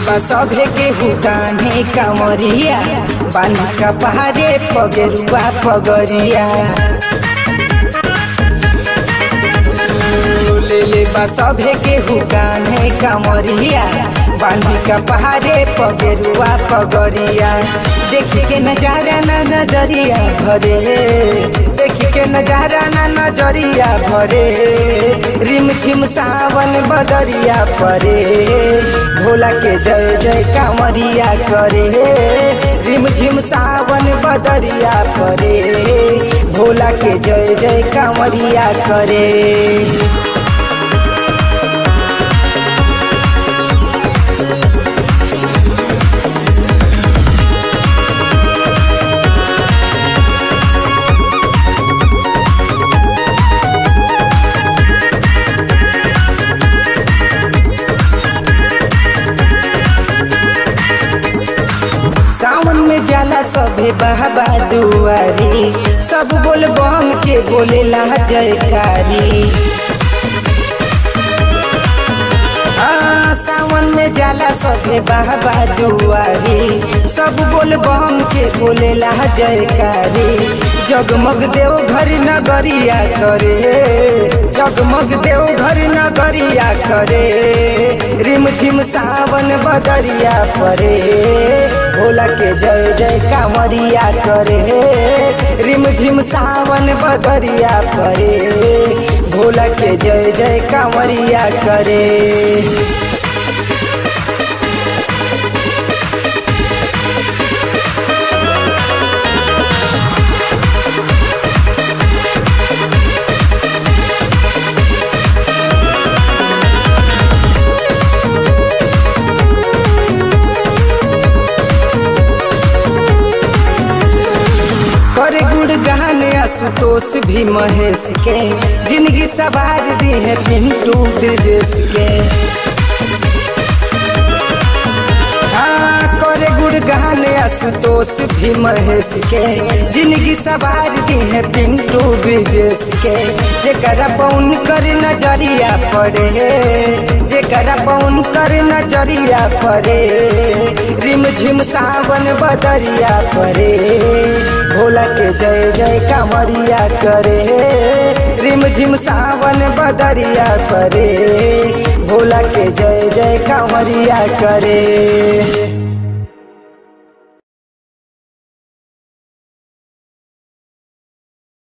बा सभे के हुकाने कामरिया बानी का पहाड़े पगेरुआ पगरिया ले ले बा सभे के हुकाने कामरिया बानी का पहाड़े पगेरुआ पगरिया देखी के नजारा ना नजरिया भरे देखी के नजारा ना नजरिया भरे रिम झिम सावन बदरिया परे भोला के जय जय कांवरिया करे रिम झिम सावन बदरिया परे भोला के जय जय कांवरिया करे सावन में जाला सभे बाबा दुआरी सब बोल बम के बोलेला जयकारी हाँ, सावन में जाला सभे बाबा दुआरी सब बोल बम के बोलेला जयकारी जगमग देव घर नगरिया करे जगमग देव घर नगरिया करे रिम झिम सावन बदरिया परे भोला के जय जय कांवरिया करे रिम झिम सावन बदरिया परे भोला के जय जय कांवरिया करे करे गुड़ गहने आशुतोष भी महेश के जिंदगी सवार दी है पिंटू ब्रजेश के हाँ, करे गुड़ गहने आशुतोष भी महेश के जिंदगी सवार दी है पिंटू ब्रजेश के जेकरा पौन कर नजरिया पड़े जेकरा पौन कर नजरिया पड़े रिम झिम सावन बदरिया पड़े भोला के जय जय कांवरिया करे रिम झिम सावन बदरिया करे भोला के जय जय कांवरिया करे